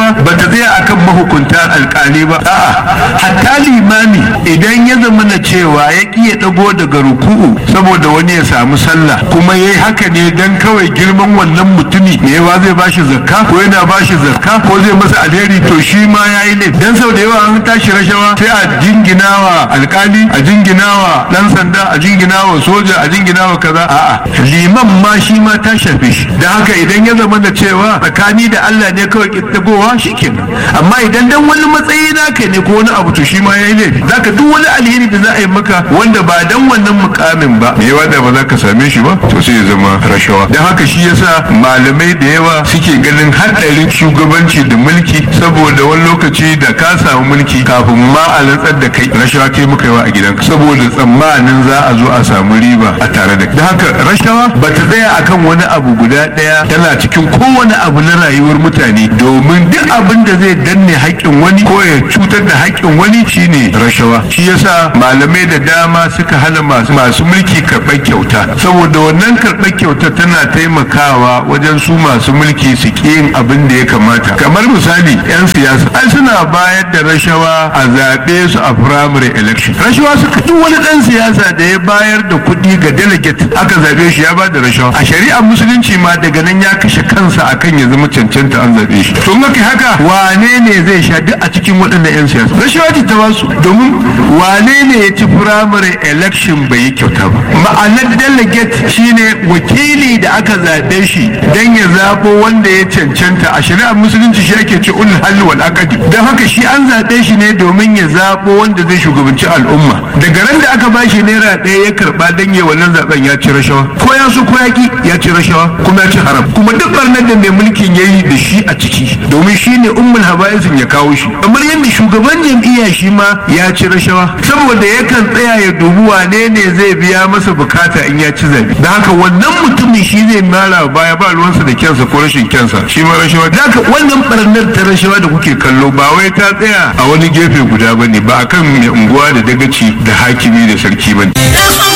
rashawa ba ta tsaya akan mahukunta alkali ba a'a hatta limami idan ya zama na cewa ya ki ya dago daga ruku'u saboda wani ya samu sallah kuma yayi haka ne dan kawai girman wannan mutumi me yawa zai bashi zakka ko yana bashi zakka ko zai masa alheri to shi ma yayi ne dan sau da yawa an tashi rashawa sai a jinginawa alkali a jinginawa dan sanda a jinginawa soja a jinginawa kaza a'a liman ma shi ma ta shafe shi dan haka idan ya zama da cewa tsakani da Allah ne kawai kittagowa shikenan amma idan dan wani matsayi naka ne ko wani abu to shi ma yayi laifi zaka duk wani alheri da za a yi maka wanda ba dan wannan mukamin ba me yawa da ba za ka same shi ba to sai ya zama rashawa dan haka shi yasa malamai da yawa suke ganin haɗarin shugabanci da mulki saboda wani lokaci da ka samu mulki kafin ma a rantsar da kai rashawa kai muka yawa a gidanka saboda tsammanin za a zo a samu riba a tare da da haka rashawa ba ta tsaya akan wani abu guda ɗaya tana cikin kowane abu na rayuwar mutane domin duk abin da zai danne haƙƙin wani ko ya cutar da haƙƙin wani shine rashawa shi yasa malamai da dama suka hana masu masu mulki karɓar kyauta saboda wannan karɓar kyauta tana taimakawa wajen su masu mulki su ƙi yin abin da ya kamata kamar misali 'yan siyasa ai suna bayar da rashawa a zaɓe su a primary election rashawa suka duk wani ɗan siyasa da ya bayar da kuɗi ga delegate aka zaɓe shi ya ba da rashawa a shari'ar musulunci ma daga nan ya kashe kansa akan ya zama cancanta an zaɓe shi to in aka haka wane ne zai sha duk a cikin waɗannan 'yan siyasa rashawa ce ta basu domin wane ne ya ci primary election bai yi kyauta ba ma'anar delegate shine wakili da aka zaɓe shi don ya zaɓo wanda ya cancanta a shari'ar musulunci shi ake ce ul halli wal aqdi don haka shi an zaɓe shi ne domin ya zaɓo wanda zai shugabanci al'umma daga ran da aka ba shi naira ɗaya ya karɓa don ya wannan zaɓen ya ci rashawa ko ya so ko ya ki ya ci rashawa kuma ya ci haram kuma duk barnar da mai mulkin ya yi da shi a ciki domin shi ne ummul habaisin ya kawo shi kamar yadda shugaban jam'iyya shi ma ya ci rashawa saboda yakan tsaya ya dubi wane ne zai biya masa bukata in ya ci zabe da haka wannan mutumin shi zai mara baya ba ruwansa da kyansa ko rashin kyansa shi ma rashawa da haka wannan barnar ta rashawa da kuke kallo ba wai ta tsaya a wani gefe guda bane ba akan mai unguwa da dagaci da hakimi da sarki bane